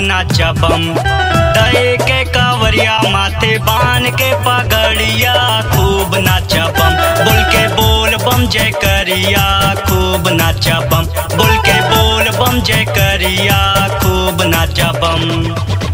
नाचा बम दए के कावरिया माथे बान के पगड़िया खूब नाचा बम बोल के बोल बम जय करिया खूब नाचा बम बोल के बोल बम जय करिया खूब नाचा बम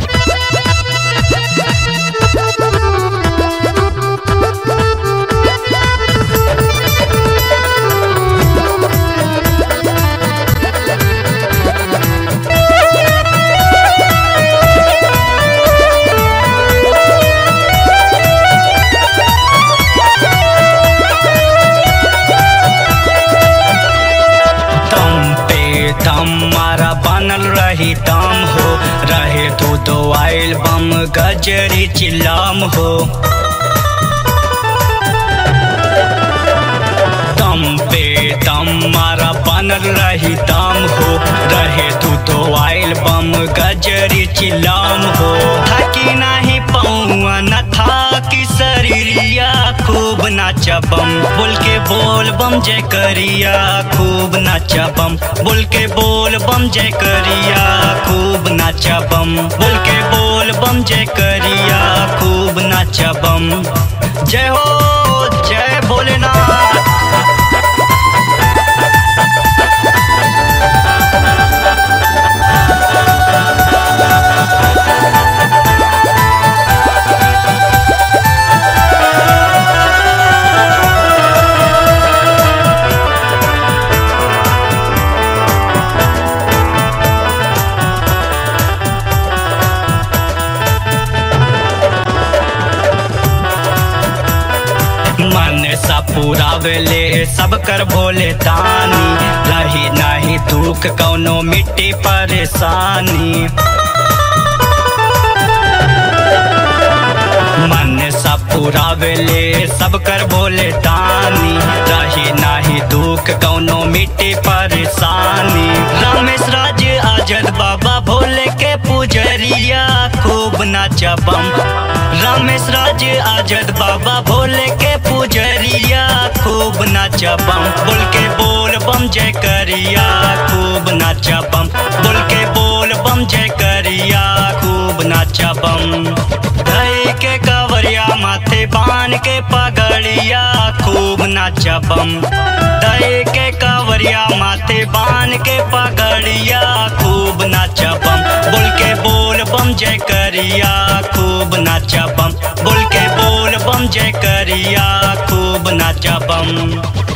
दम पे दम मारा बनल रही दम हो रहे तू दो आइल बम गजरी चिल्लाम हो दम पे दम मारा बनल रही दम हो रहे तू तो आइल बम गजरी चिल्लाम हो थकी नाही पौआ न था कि शरीरिया खूब नाचा बम बोल के बोल बम जय करिया खूब नाचा बम बोल के बोल बम जय करिया खूब नाचा बम बोल के बोल बम जय करिया खूब नाचा बम जय हो जय भोलेनाथ मन सा पुरावेले सब कर भोले दानी रही नाही दुख कौनो मिट्टी परेशानी मन सा पुरावेले सब कर भोले दानी रही नाही दुख कौनो मिट्टी परेशानी रमेश राज आजद बाबा भोले के पुजरिया खूब नाचा बम रमेश राज आजद बाबा भोले के पुजरिया खूब नाचा बम बोल के बोल बम जय करिया खूब नाचा बम बोल के बोल बम जय करिया खूब नाचा बम धई के कवरिया माथे बान के पगड़िया खूब नाचा बम दई के कवरिया माथे बान के पगड़िया खूब नाचा बम बोल के बोल बम जय करिया खूब नाचा बम बोल के बोल बम जय करिया खूब नाचा बम